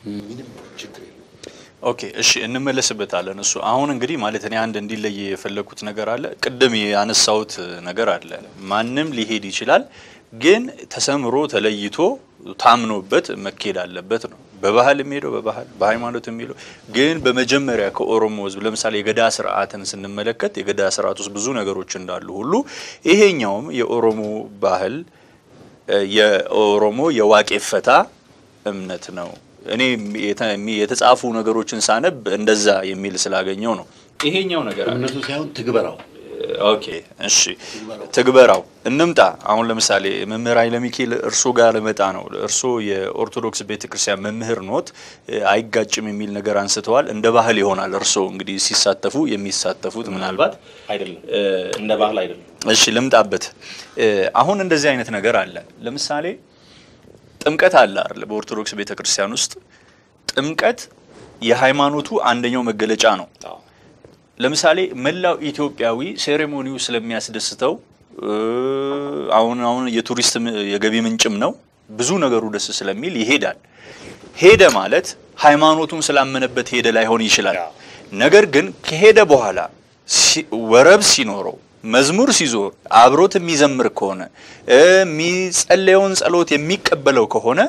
ምንም ችግር የለም። ኦኬ እሺ እንመለስበታለን። እሱ አሁን እንግዲህ ማለት እኔ አንድ እንዲለይ የፈለግኩት ነገር አለ። ቅድም ያነሳሁት ነገር አለ። ማንም ሊሄድ ይችላል፣ ግን ተሰምሮ ተለይቶ ታምኖበት መኬድ አለበት ነው። በባህል የሚሄደው በባህል በሃይማኖት የሚሄደው ግን በመጀመሪያ ከኦሮሞ ሕዝብ ለምሳሌ የገዳ ስርዓትን ስንመለከት የገዳ ስርዓት ውስጥ ብዙ ነገሮች እንዳሉ ሁሉ ይሄኛውም የኦሮሞ ባህል የኦሮሞ የዋቄ ፈታ እምነት ነው። እኔ የተ- የተጻፉ ነገሮችን ሳነብ እንደዛ የሚል ስላገኘው ነው። ይሄኛው ነገር አለ። እምነቱ ሳይሆን ትግበራው ኦኬ እሺ፣ ትግበራው እንምጣ። አሁን ለምሳሌ መምህር ኃይለ ሚካኤል እርሶ ጋር ልመጣ ነው። እርሶ የኦርቶዶክስ ቤተክርስቲያን መምህር ኖት፣ አይጋጭም የሚል ነገር አንስተዋል። እንደ ባህል ይሆናል እርሶ እንግዲህ ሲሳተፉ የሚሳተፉት ምናልባት አይደለም እንደ ባህል አይደለም። እሺ ልምጣበት። አሁን እንደዚህ አይነት ነገር አለ። ለምሳሌ ጥምቀት አለ አይደል? በኦርቶዶክስ ቤተክርስቲያን ውስጥ ጥምቀት የሃይማኖቱ አንደኛው መገለጫ ነው። አዎ። ለምሳሌ መላው ኢትዮጵያዊ ሴሬሞኒው ስለሚያስደስተው እ፣ አሁን አሁን የቱሪስት ም- የገቢ ምንጭም ነው። ብዙ ነገሩ ደስ ስለሚል ይሄዳል። ሄደ ማለት ሃይማኖቱን ስላመነበት ሄደ ላይሆን ይችላል። አዎ። ነገር ግን ከሄደ በኋላ ሲ- ወረብ ሲኖረው መዝሙር ሲዞር አብሮት የሚዘምር ከሆነ እ፣ የሚጸለየውን ጸሎት የሚቀበለው ከሆነ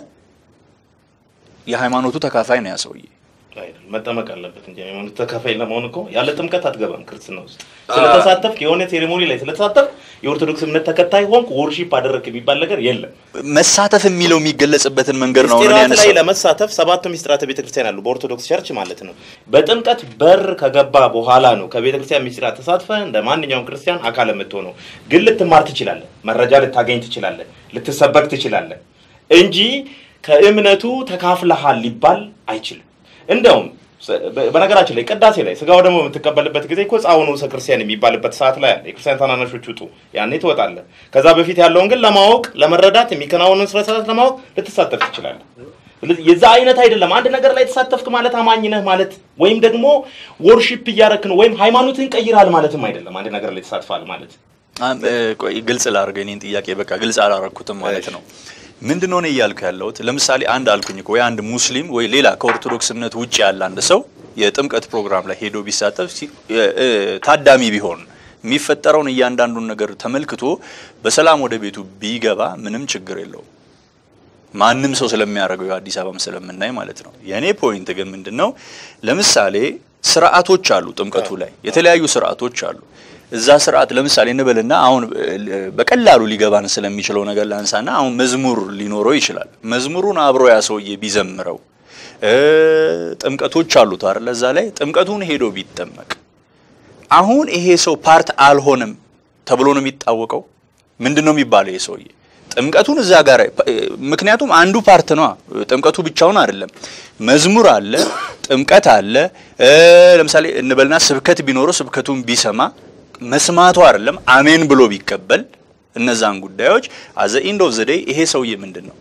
የሃይማኖቱ ተካፋይ ነው ያ ሰውዬ። አይደለም መጠመቅ አለበት እንጂ ሃይማኖት ተካፋይ ለመሆን እኮ ያለ ጥምቀት አትገባም ክርስትና ውስጥ። ስለተሳተፍክ የሆነ ሴሬሞኒ ላይ ስለተሳተፍክ የኦርቶዶክስ እምነት ተከታይ ሆንክ ወርሺፕ አደረግክ የሚባል ነገር የለም። መሳተፍ የሚለው የሚገለጽበትን መንገድ ነው አሁን እኔ ምስጢራት ላይ ያነሳው። ለመሳተፍ ሰባቱ ምስጢራተ ቤተክርስቲያን አሉ በኦርቶዶክስ ቸርች ማለት ነው። በጥምቀት በር ከገባ በኋላ ነው ከቤተክርስቲያን ምስጢራት ተሳትፈ እንደ ማንኛውም ክርስቲያን አካል የምትሆነው። ግን ልትማር ትችላለህ፣ መረጃ ልታገኝ ትችላለህ፣ ልትሰበክ ትችላለህ እንጂ ከእምነቱ ተካፍለሃል ሊባል አይችልም። እንደውም ሰ- በ- በነገራችን ላይ ቅዳሴ ላይ ስጋው ደግሞ የምትቀበልበት ጊዜ እኮ ጻውኑ ክርስቲያን የሚባልበት ሰዓት ላይ አለ። የክርስቲያን ታናናሾች ውጡ፣ ያኔ ትወጣለህ። ከዛ በፊት ያለውን ግን ለማወቅ ለመረዳት የሚከናወኑን ስነ ስርዓት ለማወቅ ልትሳተፍ ትችላለህ። ስለዚህ የዛ አይነት አይደለም። አንድ ነገር ላይ ተሳተፍክ ማለት አማኝ ነህ ማለት ወይም ደግሞ ወርሺፕ እያረክ ነው ወይም ሃይማኖትን ቀይራል ማለትም አይደለም። አንድ ነገር ላይ ተሳትፋል ማለት አም- እ፣ ቆይ ግልጽ ላድርግ የኔን ጥያቄ በቃ ግልጽ አላረኩትም ማለት ነው። ምንድን ነው እኔ እያልኩ ያለሁት ለምሳሌ አንድ አልኩኝ እኮ ወይ አንድ ሙስሊም ወይ ሌላ ከኦርቶዶክስ እምነት ውጭ ያለ አንድ ሰው የጥምቀት ፕሮግራም ላይ ሄዶ ቢሳተፍ ሲ- እ፣ እ፣ ታዳሚ ቢሆን የሚፈጠረውን እያንዳንዱን ነገር ተመልክቶ በሰላም ወደ ቤቱ ቢገባ ምንም ችግር የለውም። ማንም ሰው ስለሚያደርገው የአዲስ አበባም ስለምናይ ማለት ነው። የእኔ ፖይንት ግን ምንድን ነው፣ ለምሳሌ ስርዓቶች አሉ፣ ጥምቀቱ ላይ የተለያዩ ስርዓቶች አሉ። እዛ ስርዓት ለምሳሌ እንበልና አሁን እ፣ በቀላሉ ሊገባን ስለሚችለው ነገር ላንሳና አሁን መዝሙር ሊኖረው ይችላል። መዝሙሩን አብሮ ያ ሰውዬ ቢዘምረው እ፣ ጥምቀቶች አሉት አይደል? እዛ ላይ ጥምቀቱን ሄዶ ቢጠመቅ አሁን ይሄ ሰው ፓርት አልሆነም ተብሎ ነው የሚታወቀው። ምንድን ነው የሚባለው? ይሄ ሰውዬ ጥምቀቱን እዛ ጋር ምክንያቱም አንዱ ፓርት ነው። ጥምቀቱ ብቻውን አይደለም። መዝሙር አለ፣ ጥምቀት አለ። እ፣ ለምሳሌ እንበልና ስብከት ቢኖረው ስብከቱን ቢሰማ መስማቱ አይደለም አሜን ብሎ ቢቀበል እነዛን ጉዳዮች አዘ ኢንድ ኦፍ ዘ ዴይ ይሄ ሰውዬ ምንድን ነው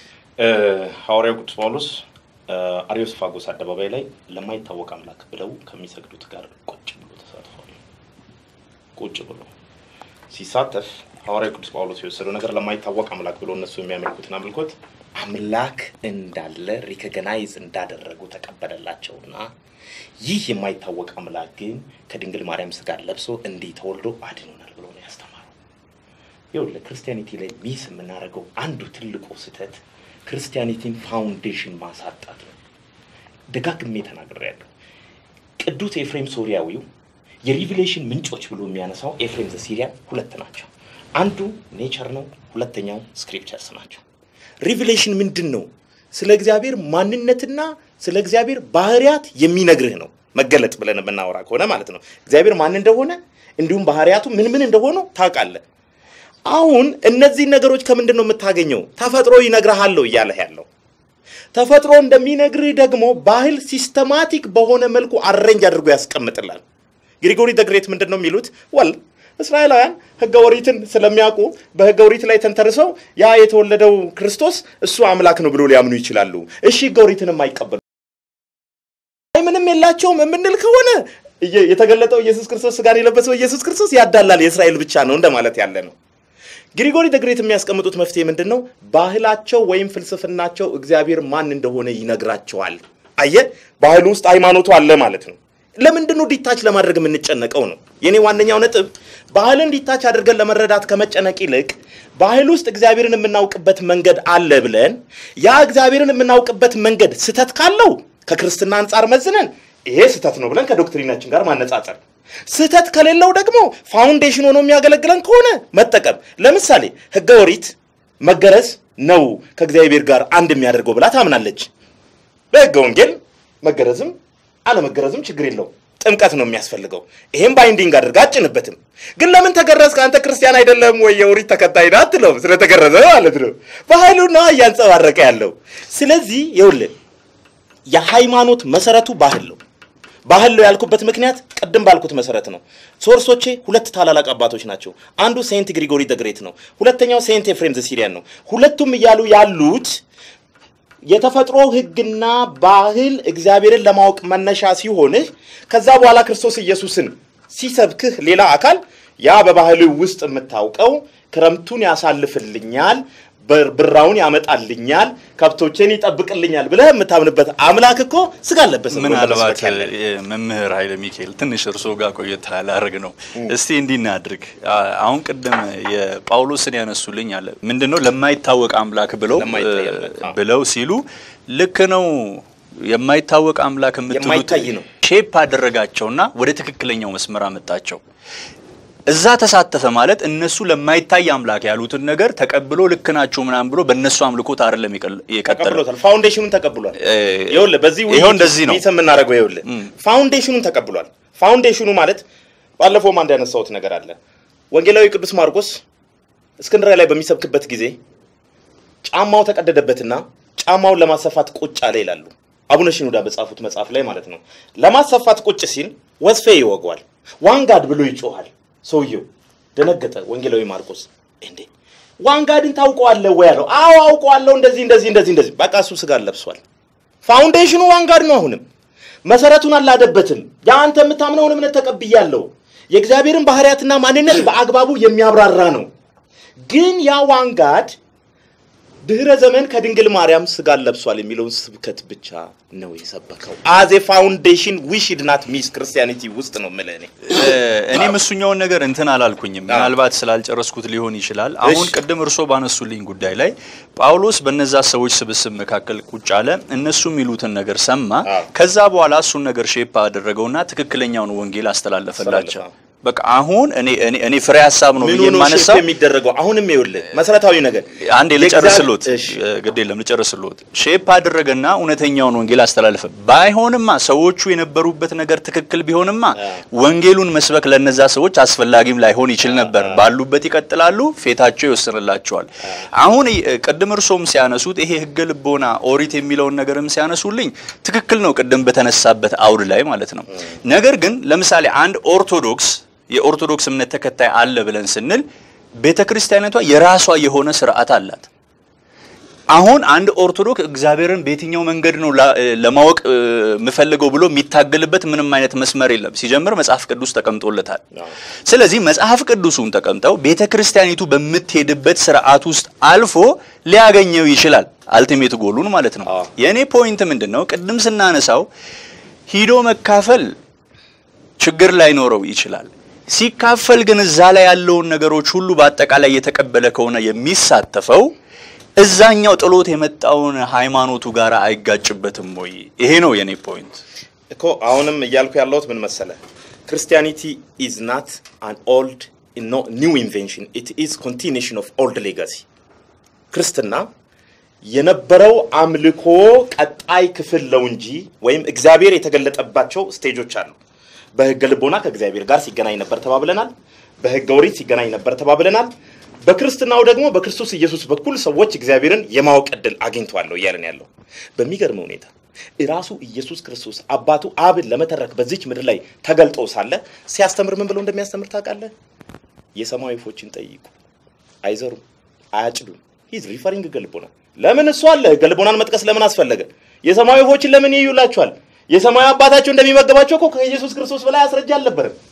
ሐዋርያው ቅዱስ ጳውሎስ አሪዮስፋጎስ አደባባይ ላይ ለማይታወቅ አምላክ ብለው ከሚሰግዱት ጋር ቁጭ ብሎ ተሳትፏል። ቁጭ ብሎ ሲሳተፍ ሐዋርያው ቅዱስ ጳውሎስ የወሰደው ነገር ለማይታወቅ አምላክ ብሎ እነሱ የሚያመልኩትን አምልኮት አምላክ እንዳለ ሪኮግናይዝ እንዳደረጉ ተቀበለላቸውና ይህ የማይታወቅ አምላክ ግን ከድንግል ማርያም ስጋ ለብሶ እንዲህ ተወልዶ አድኖናል ብሎ ነው ያስተማረው። ይኸውልህ ክርስቲያኒቲ ላይ ሚስ የምናደርገው አንዱ ትልቁ ስህተት ክርስቲያኒቲን ፋውንዴሽን ማሳጣት ነው። ደጋግሜ ተናግሬያለሁ። ቅዱስ ኤፍሬም ሶሪያዊው የሪቪሌሽን ምንጮች ብሎ የሚያነሳው ኤፍሬም ዘሲሪያ ሁለት ናቸው። አንዱ ኔቸር ነው፣ ሁለተኛው ስክሪፕቸርስ ናቸው። ሪቪሌሽን ምንድን ነው? ስለ እግዚአብሔር ማንነትና ስለ እግዚአብሔር ባህሪያት የሚነግርህ ነው። መገለጥ ብለን የምናወራ ከሆነ ማለት ነው። እግዚአብሔር ማን እንደሆነ እንዲሁም ባህሪያቱ ምን ምን እንደሆኑ ታውቃለህ። አሁን እነዚህን ነገሮች ከምንድን ነው የምታገኘው? ተፈጥሮ ይነግርሃለሁ እያለህ ያለው ተፈጥሮ እንደሚነግርህ ደግሞ ባህል ሲስተማቲክ በሆነ መልኩ አሬንጅ አድርጎ ያስቀምጥላል። ግሪጎሪ ደግሬት ምንድን ነው የሚሉት? ወል እስራኤላውያን ሕገ ኦሪትን ስለሚያውቁ በሕገ ኦሪት ላይ ተንተርሰው ያ የተወለደው ክርስቶስ እሱ አምላክ ነው ብሎ ሊያምኑ ይችላሉ። እሺ ሕገ ኦሪትንም አይቀበሉ አይ ምንም የላቸውም የምንል ከሆነ እየ- የተገለጠው ኢየሱስ ክርስቶስ ስጋን የለበሰው ኢየሱስ ክርስቶስ ያዳላል የእስራኤል ብቻ ነው እንደማለት ያለ ነው። ግሪጎሪ ደግሬት የሚያስቀምጡት መፍትሄ ምንድን ነው? ባህላቸው ወይም ፍልስፍናቸው እግዚአብሔር ማን እንደሆነ ይነግራቸዋል። አየ ባህሉ ውስጥ ሃይማኖቱ አለ ማለት ነው። ለምንድን ነው ዲታች ለማድረግ የምንጨነቀው ነው የኔ ዋነኛው ነጥብ። ባህልን ዲታች አድርገን ለመረዳት ከመጨነቅ ይልቅ ባህል ውስጥ እግዚአብሔርን የምናውቅበት መንገድ አለ ብለን ያ እግዚአብሔርን የምናውቅበት መንገድ ስህተት ካለው ከክርስትና አንጻር መዝነን ይሄ ስህተት ነው ብለን ከዶክትሪናችን ጋር ማነጻጸር፣ ስህተት ከሌለው ደግሞ ፋውንዴሽን ሆኖ የሚያገለግለን ከሆነ መጠቀም። ለምሳሌ ሕገ ኦሪት መገረዝ ነው ከእግዚአብሔር ጋር አንድ የሚያደርገው ብላ ታምናለች። በሕገ ወንጌል መገረዝም አለመገረዝም ችግር የለው ጥምቀት ነው የሚያስፈልገው። ይሄም ባይንዲንግ አድርጋ አጭንበትም። ግን ለምን ተገረዝክ አንተ ክርስቲያን አይደለም ወይ የኦሪት ተከታይ ነህ አትለውም። ስለተገረዘ ማለት ነው። ባህሉ ነው እያንጸባረቀ ያለው። ስለዚህ ይኸውልህ የሃይማኖት መሰረቱ ባህል ነው። ባህል ነው ያልኩበት ምክንያት ቅድም ባልኩት መሰረት ነው። ሶርሶቼ ሁለት ታላላቅ አባቶች ናቸው። አንዱ ሴንት ግሪጎሪ ደግሬት ነው። ሁለተኛው ሴንት ኤፍሬም ዘሲሪያን ነው። ሁለቱም እያሉ ያሉት የተፈጥሮ ሕግና ባህል እግዚአብሔርን ለማወቅ መነሻ ሲሆንህ ከዛ በኋላ ክርስቶስ ኢየሱስን ሲሰብክህ ሌላ አካል ያ በባህል ውስጥ የምታውቀው ክረምቱን ያሳልፍልኛል፣ ብር- ብራውን ያመጣልኛል፣ ከብቶችን ይጠብቅልኛል ብለህ የምታምንበት አምላክ እኮ ስጋ አለበስ ምናልባት መምህር ኃይለ ሚካኤል ትንሽ እርስዎ ጋር ቆየት ላደርግ ነው። እስቲ እንዲህ እናድርግ። አ- አሁን ቅድም የጳውሎስን ያነሱልኝ አለ ምንድን ነው ለማይታወቅ አምላክ ብለው ለማይታይ አምላክ፣ አዎ። ብለው ሲሉ ልክ ነው። የማይታወቅ አምላክ የምትሉት የማይታይ ነው። ሼፕ አደረጋቸውና ወደ ትክክለኛው መስመር አመጣቸው። እዛ ተሳተፈ ማለት እነሱ ለማይታይ አምላክ ያሉትን ነገር ተቀብሎ ልክ ናቸው ምናምን ብሎ በእነሱ አምልኮት አይደለም የቀል- የቀጠለው። ተቀብሎታል። ፋውንዴሽኑን ተቀብሏል። እ፣ ይኸውልህ በዚህ ይኸው እንደዚህ ነው። ውይይት የምናደርገው ይኸውልህ ፋውንዴሽኑን ተቀብሏል። ፋውንዴሽኑ ማለት ባለፈውም አንድ ያነሳሁት ነገር አለ። ወንጌላዊ ቅዱስ ማርቆስ እስክንድርያ ላይ በሚሰብክበት ጊዜ ጫማው ተቀደደበትና ጫማውን ለማሰፋት ቁጭ አለ ይላሉ። አቡነ ሽኑዳ በጻፉት መጽሐፍ ላይ ማለት ነው። ለማሰፋት ቁጭ ሲል ወስፌ ይወገዋል። ዋንጋድ ብሎ ይጮሃል። ሰውየው ደነገጠ። ወንጌላዊ ማርቆስ እንዴ ዋንጋድን ታውቀዋለህ ወይ አለው። አዎ አውቀዋለሁ፣ እንደዚህ እንደዚህ እንደዚህ እንደዚህ። በቃ እሱ ስጋ ለብሷል። ፋውንዴሽኑ ዋንጋድ ነው። አሁንም መሰረቱን አላደበትም። የአንተ የምታምነውን እምነት ተቀብያለሁ። የእግዚአብሔርን ባህሪያትና ማንነት በአግባቡ የሚያብራራ ነው። ግን ያ ዋንጋድ ድህረ ዘመን ከድንግል ማርያም ስጋን ለብሷል የሚለውን ስብከት ብቻ ነው የሰበከው። አዜ ፋውንዴሽን ዊሽድ ናት ሚስ ክርስቲያኒቲ ውስጥ ነው የምልህ እኔ። እ፣ እኔም እሱኛውን ነገር እንትን አላልኩኝም። ምናልባት ስላልጨረስኩት ሊሆን ይችላል። አሁን እሺ። ቅድም እርሶ ባነሱልኝ ጉዳይ ላይ ጳውሎስ በነዛ ሰዎች ስብስብ መካከል ቁጭ አለ። እነሱ የሚሉትን ነገር ሰማ። አዎ። ከዛ በኋላ እሱን ነገር ሼፕ አደረገውና ትክክለኛውን ወንጌል አስተላለፈላቸው። አስተላለፈ። በቃ አሁን እኔ እኔ እኔ ፍሬ ሀሳብ ነው ምኑ ብዬ ነው የማነሳው ሼፕ የሚደረገው? አሁንም ይኸውልህ መሰረታዊ ነገር አንዴ ልጨርስሎት፣ እሺ። ግድ የለም ልጨርስሎት። ሼፕ አደረገና እውነተኛውን ወንጌል አስተላለፈ። ባይሆንማ ሰዎቹ የነበሩበት ነገር ትክክል ቢሆንማ ወንጌሉን መስበክ ለነዛ ሰዎች አስፈላጊም ላይሆን ይችል ነበር። ባሉበት ይቀጥላሉ፣ ፌታቸው ይወስንላቸዋል። አሁን እ፣ ቅድም እርሶም ሲያነሱት ይሄ ህገ ልቦና ኦሪት የሚለውን ነገርም ሲያነሱልኝ ትክክል ነው፣ ቅድም በተነሳበት አውድ ላይ ማለት ነው። ነገር ግን ለምሳሌ አንድ ኦርቶዶክስ የኦርቶዶክስ እምነት ተከታይ አለ ብለን ስንል ቤተ ክርስቲያኒቷ የራሷ የሆነ ስርዓት አላት። አሁን አንድ ኦርቶዶክስ እግዚአብሔርን በየትኛው መንገድ ነው ላ- ለማወቅ እ፣ የምፈልገው ብሎ የሚታገልበት ምንም አይነት መስመር የለም። ሲጀምር መጽሐፍ ቅዱስ ተቀምጦለታል። ስለዚህ መጽሐፍ ቅዱሱን ተቀምጠው ቤተ ክርስቲያኒቱ በምትሄድበት ስርዓት ውስጥ አልፎ ሊያገኘው ይችላል። አልቲሜት ጎሉን ማለት ነው። አዎ። የእኔ ፖይንት ምንድን ነው? ቅድም ስናነሳው ሂዶ መካፈል ችግር ላይኖረው ይችላል። ሲካፈል ግን እዛ ላይ ያለውን ነገሮች ሁሉ በአጠቃላይ የተቀበለ ከሆነ የሚሳተፈው እዛኛው ጥሎት የመጣውን ሃይማኖቱ ጋር አይጋጭበትም ወይ? ይሄ ነው የኔ ፖይንት። እኮ አሁንም እያልኩ ያለሁት ምን መሰለ፣ ክርስቲያኒቲ ኢዝ ናት አን ኦልድ ኒው ኢንቬንሽን ኢት ኢዝ ኮንቲኒሽን ኦፍ ኦልድ ሌጋሲ። ክርስትና የነበረው አምልኮ ቀጣይ ክፍል ነው እንጂ ወይም እግዚአብሔር የተገለጠባቸው ስቴጆች አሉ። በሕገ ልቦና ከእግዚአብሔር ጋር ሲገናኝ ነበር ተባብለናል። በሕገ ኦሪት ሲገናኝ ነበር ተባብለናል። በክርስትናው ደግሞ በክርስቶስ ኢየሱስ በኩል ሰዎች እግዚአብሔርን የማወቅ ዕድል አግኝተዋለሁ እያለን ያለው በሚገርም ሁኔታ ራሱ ኢየሱስ ክርስቶስ አባቱ አብን ለመተረክ በዚች ምድር ላይ ተገልጦ ሳለ ሲያስተምር ምን ብሎ እንደሚያስተምር ታውቃለህ? የሰማይ ወፎችን ጠይቁ፣ አይዘሩም፣ አያጭዱም። ሂዝ ሪፈሪንግ ሕገ ልቦና። ለምን እሱ አለ? ሕገ ልቦናን መጥቀስ ለምን አስፈለገ? የሰማይ ወፎችን ለምን ይዩላቸዋል? የሰማይ አባታቸው እንደሚመገባቸው እኮ ከኢየሱስ ክርስቶስ በላይ አስረጃ አልነበረም።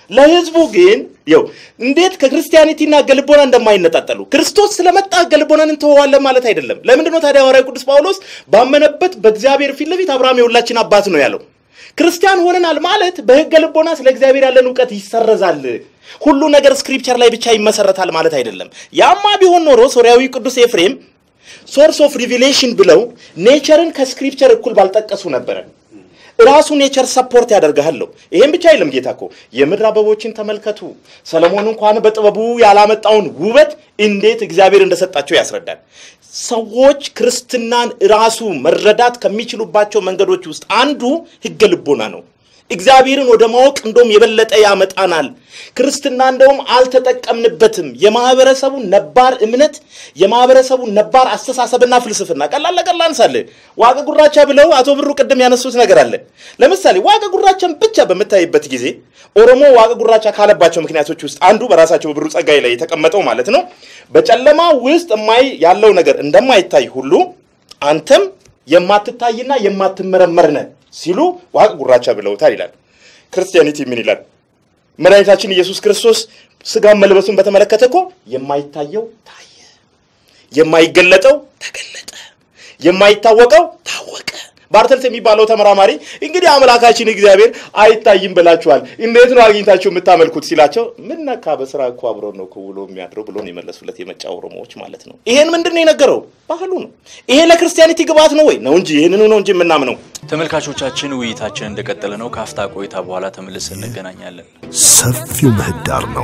ለህዝቡ ግን ይው እንዴት ከክርስቲያኒቲና ገልቦና እንደማይነጣጠሉ ክርስቶስ ስለመጣ ገልቦናን እንተወዋለን ማለት አይደለም። ለምንድን ነው ታዲያ ሐዋርያው ቅዱስ ጳውሎስ ባመነበት በእግዚአብሔር ፊት ለፊት አብርሃም የሁላችን አባት ነው ያለው? ክርስቲያን ሆነናል ማለት በህገ ልቦና ስለ እግዚአብሔር ያለን እውቀት ይሰረዛል። ሁሉ ነገር ስክሪፕቸር ላይ ብቻ ይመሰረታል ማለት አይደለም። ያማ ቢሆን ኖሮ ሶሪያዊ ቅዱስ ኤፍሬም ሶርስ ኦፍ ሪቪሌሽን ብለው ኔቸርን ከስክሪፕቸር እኩል ባልጠቀሱ ነበረ። ራሱ ኔቸር ሰፖርት ያደርግሃለሁ። ይሄን ብቻ አይልም ጌታ እኮ የምድር አበቦችን ተመልከቱ፣ ሰለሞን እንኳን በጥበቡ ያላመጣውን ውበት እንዴት እግዚአብሔር እንደሰጣቸው ያስረዳል። ሰዎች ክርስትናን ራሱ መረዳት ከሚችሉባቸው መንገዶች ውስጥ አንዱ ህገ ልቦና ነው። እግዚአብሔርን ወደ ማወቅ እንደውም የበለጠ ያመጣናል። ክርስትና እንደውም አልተጠቀምንበትም። የማህበረሰቡ ነባር እምነት፣ የማህበረሰቡ ነባር አስተሳሰብና ፍልስፍና ቀላል ለቀላል አንሳለ ዋቀ ጉራቻ ብለው አቶ ብሩ ቅድም ያነሱት ነገር አለ። ለምሳሌ ዋቀ ጉራቻን ብቻ በምታይበት ጊዜ ኦሮሞ ዋቀ ጉራቻ ካለባቸው ምክንያቶች ውስጥ አንዱ በራሳቸው ብሩ ጸጋይ ላይ የተቀመጠው ማለት ነው በጨለማ ውስጥ የማይ ያለው ነገር እንደማይታይ ሁሉ አንተም የማትታይና የማትመረመር ነህ ሲሉ ዋቅ ጉራቻ ብለውታል ይላል። ክርስቲያኒቲ ምን ይላል? መድኃኒታችን ኢየሱስ ክርስቶስ ስጋን መልበሱን በተመለከተ እኮ የማይታየው ታየ፣ የማይገለጠው ተገለጠ፣ የማይታወቀው ታወቀ። ባርተልስ የሚባለው ተመራማሪ እንግዲህ አምላካችን እግዚአብሔር አይታይም ብላችኋል፣ እንዴት ነው አግኝታችሁ የምታመልኩት ሲላቸው ምን ነካ በስራ እኮ አብሮ ነው እኮ ውሎ የሚያድረው ብሎ ነው የመለሱለት። የመጫ ኦሮሞዎች ማለት ነው። ይሄን ምንድን ነው የነገረው? ባህሉ ነው። ይሄ ለክርስቲያኒቲ ግብዓት ነው ወይ ነው እንጂ ይህንኑ ነው እንጂ የምናምነው። ተመልካቾቻችን ውይይታችን እንደቀጠለ ነው። ከአፍታ ቆይታ በኋላ ተመልሰን እንገናኛለን። ሰፊው ምህዳር ነው።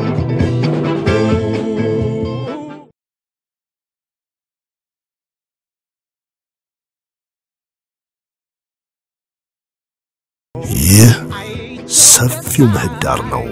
ይህ ሰፊው ምህዳር ነው።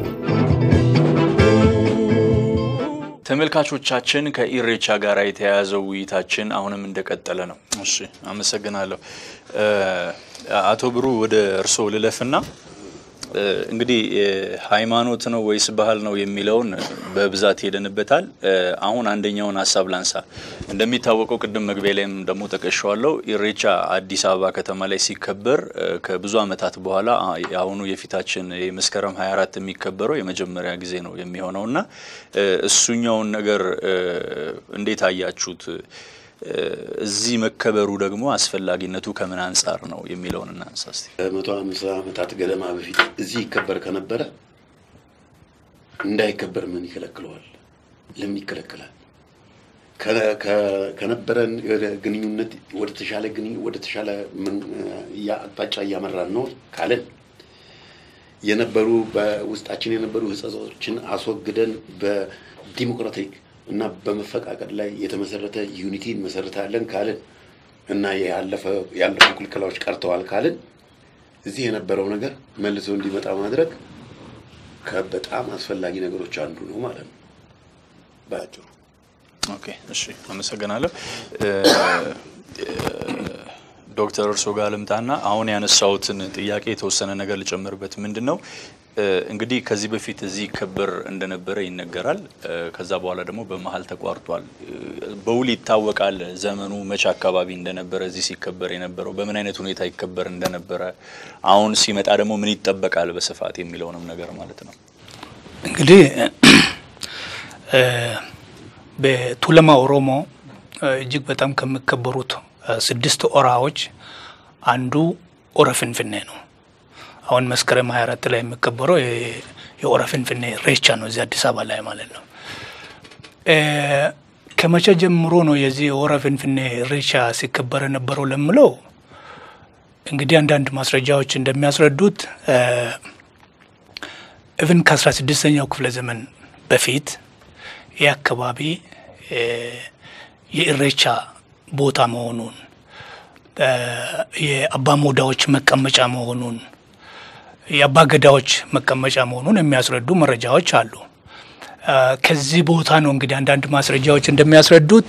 ተመልካቾቻችን ከኢሬቻ ጋር የተያያዘው ውይይታችን አሁንም እንደቀጠለ ነው። እሺ፣ አመሰግናለሁ። አቶ ብሩ ወደ እርስዎ ልለፍና እንግዲህ ሃይማኖት ነው ወይስ ባህል ነው የሚለውን በብዛት ሄደንበታል። አሁን አንደኛውን ሀሳብ ላንሳ። እንደሚታወቀው ቅድም መግቢያ ላይም ደግሞ ጠቀሸዋለሁ። ኢሬቻ አዲስ አበባ ከተማ ላይ ሲከበር ከብዙ ዓመታት በኋላ የአሁኑ የፊታችን የመስከረም 24 የሚከበረው የመጀመሪያ ጊዜ ነው የሚሆነው እና እሱኛውን ነገር እንዴት አያችሁት? እዚህ መከበሩ ደግሞ አስፈላጊነቱ ከምን አንጻር ነው የሚለውን እናንሳ እስቲ። ከመቶ ሃምሳ ዓመታት ገደማ በፊት እዚህ ይከበር ከነበረ እንዳይከበር ምን ይከለክለዋል? ለምን ይከለክላል? ከነበረን ግንኙነት ወደ ተሻለ ወደ ተሻለ አቅጣጫ እያመራን ነው ካለን የነበሩ በውስጣችን የነበሩ ሕጸጾችን አስወግደን በዲሞክራቲክ እና በመፈቃቀድ ላይ የተመሰረተ ዩኒቲ እንመሰርታለን ካልን እና ያለፉ ክልከላዎች ቀርተዋል ካልን እዚህ የነበረው ነገር መልሶ እንዲመጣ ማድረግ በጣም አስፈላጊ ነገሮች አንዱ ነው ማለት ነው ባጭሩ። ኦኬ፣ እሺ፣ አመሰግናለሁ። ዶክተር እርሶ ጋር ልምጣና አሁን ያነሳሁትን ጥያቄ የተወሰነ ነገር ልጨምርበት። ምንድን ነው እንግዲህ ከዚህ በፊት እዚህ ይከበር እንደነበረ ይነገራል። ከዛ በኋላ ደግሞ በመሀል ተቋርጧል። በውል ይታወቃል ዘመኑ መቼ አካባቢ እንደነበረ እዚህ ሲከበር የነበረው በምን አይነት ሁኔታ ይከበር እንደነበረ፣ አሁን ሲመጣ ደግሞ ምን ይጠበቃል በስፋት የሚለውንም ነገር ማለት ነው። እንግዲህ በቱለማ ኦሮሞ እጅግ በጣም ከሚከበሩት ስድስት ኦራዎች አንዱ ኦረ ፍንፍኔ ነው። አሁን መስከረም 24 ላይ የሚከበረው የኦረ ፍንፍኔ ሬቻ ነው፣ እዚህ አዲስ አበባ ላይ ማለት ነው። ከመቼ ጀምሮ ነው የዚህ የኦረ ፍንፍኔ ሬቻ ሲከበር የነበረው ለምለው እንግዲህ አንዳንድ ማስረጃዎች እንደሚያስረዱት ኢቭን ከአስራ ስድስተኛው ክፍለ ዘመን በፊት ይህ አካባቢ የኢሬቻ ቦታ መሆኑን የአባ ሞዳዎች መቀመጫ መሆኑን የአባ ገዳዎች መቀመጫ መሆኑን የሚያስረዱ መረጃዎች አሉ። ከዚህ ቦታ ነው እንግዲህ አንዳንድ ማስረጃዎች እንደሚያስረዱት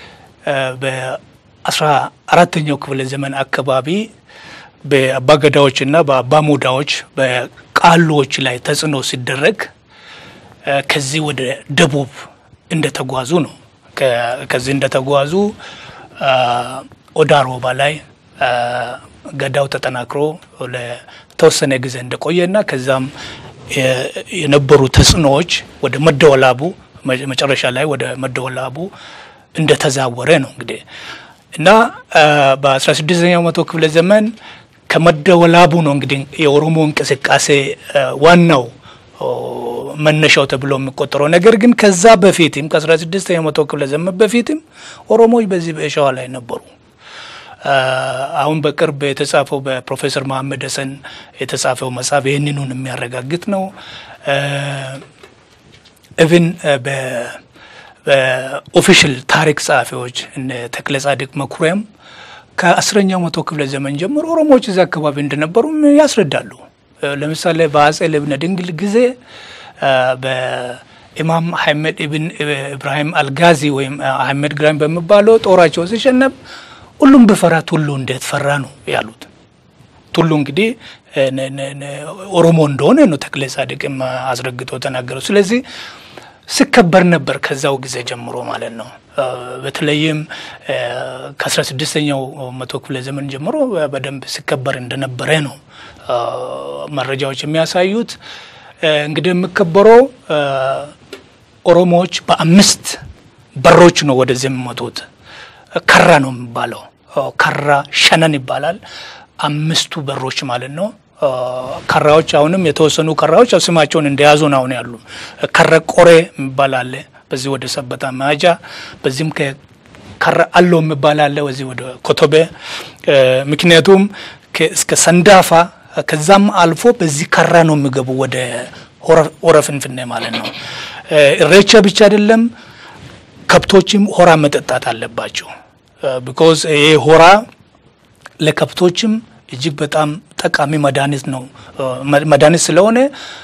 በአስራ አራተኛው ክፍለ ዘመን አካባቢ በአባ ገዳዎችና በአባ ሞዳዎች በቃሎች ላይ ተጽዕኖ ሲደረግ ከዚህ ወደ ደቡብ እንደተጓዙ ነው። ከዚህ እንደተጓዙ ኦዳ ሮባ ላይ ገዳው ተጠናክሮ ለተወሰነ ጊዜ እንደቆየና ከዛም የነበሩ ተጽዕኖዎች ወደ መደወላቡ መጨረሻ ላይ ወደ መደወላቡ እንደተዛወረ ነው እንግዲህ እና በ16ኛው መቶ ክፍለ ዘመን ከመደወላቡ ነው እንግዲህ የኦሮሞ እንቅስቃሴ ዋናው መነሻው ተብሎ የሚቆጠረው። ነገር ግን ከዛ በፊትም ከ16ኛው መቶ ክፍለ ዘመን በፊትም ኦሮሞዎች በዚህ በሸዋ ላይ ነበሩ። አሁን በቅርብ የተጻፈው በፕሮፌሰር መሐመድ ሀሰን የተጻፈው መጽሐፍ ይህንኑን የሚያረጋግጥ ነው። ኢቭን በኦፊሻል ታሪክ ጸሐፊዎች እነ ተክለ ጻድቅ መኩሪያም ከአስረኛው መቶ ክፍለ ዘመን ጀምሮ ኦሮሞዎች እዚህ አካባቢ እንደነበሩ ያስረዳሉ። ለምሳሌ በአጼ ልብነ ድንግል ጊዜ በኢማም አህመድ ኢብን ኢብራሂም አልጋዚ ወይም አህመድ ግራኝ በሚባለው ጦራቸው ሲሸነፍ ሁሉም ብፈራ ቱሉ እንዴት ፈራ ነው ያሉት። ቱሉ እንግዲህ ኦሮሞ እንደሆነ ነው ተክለ ጻድቅም አስረግጦ ተናገረው። ስለዚህ ሲከበር ነበር ከዛው ጊዜ ጀምሮ ማለት ነው። በተለይም ከአስራ ስድስተኛው መቶ ክፍለ ዘመን ጀምሮ በደንብ ሲከበር እንደነበረ ነው መረጃዎች የሚያሳዩት። እንግዲህ የሚከበረው ኦሮሞዎች በአምስት በሮች ነው ወደዚህ የሚመጡት። ከራ ነው የሚባለው። ከራ ሸነን ይባላል። አምስቱ በሮች ማለት ነው። ከራዎች አሁንም የተወሰኑ ከራዎች ስማቸውን እንደያዙ ነው አሁን ያሉ። ከረ ቆሬ የሚባል አለ በዚህ ወደ ሰበታ መያጃ፣ በዚህም ከረ አሎ የሚባል አለ ወዚህ ወደ ኮቶቤ። ምክንያቱም እስከ ሰንዳፋ ከዛም አልፎ በዚህ ከራ ነው የሚገቡ ወደ ሆረ ፍንፍኔ ማለት ነው። እሬቻ ብቻ አይደለም፣ ከብቶችም ሆራ መጠጣት አለባቸው። ቢኮዝ ይሄ ሆራ ለከብቶችም እጅግ በጣም ጠቃሚ መድኃኒት ነው። መድኃኒት ስለሆነ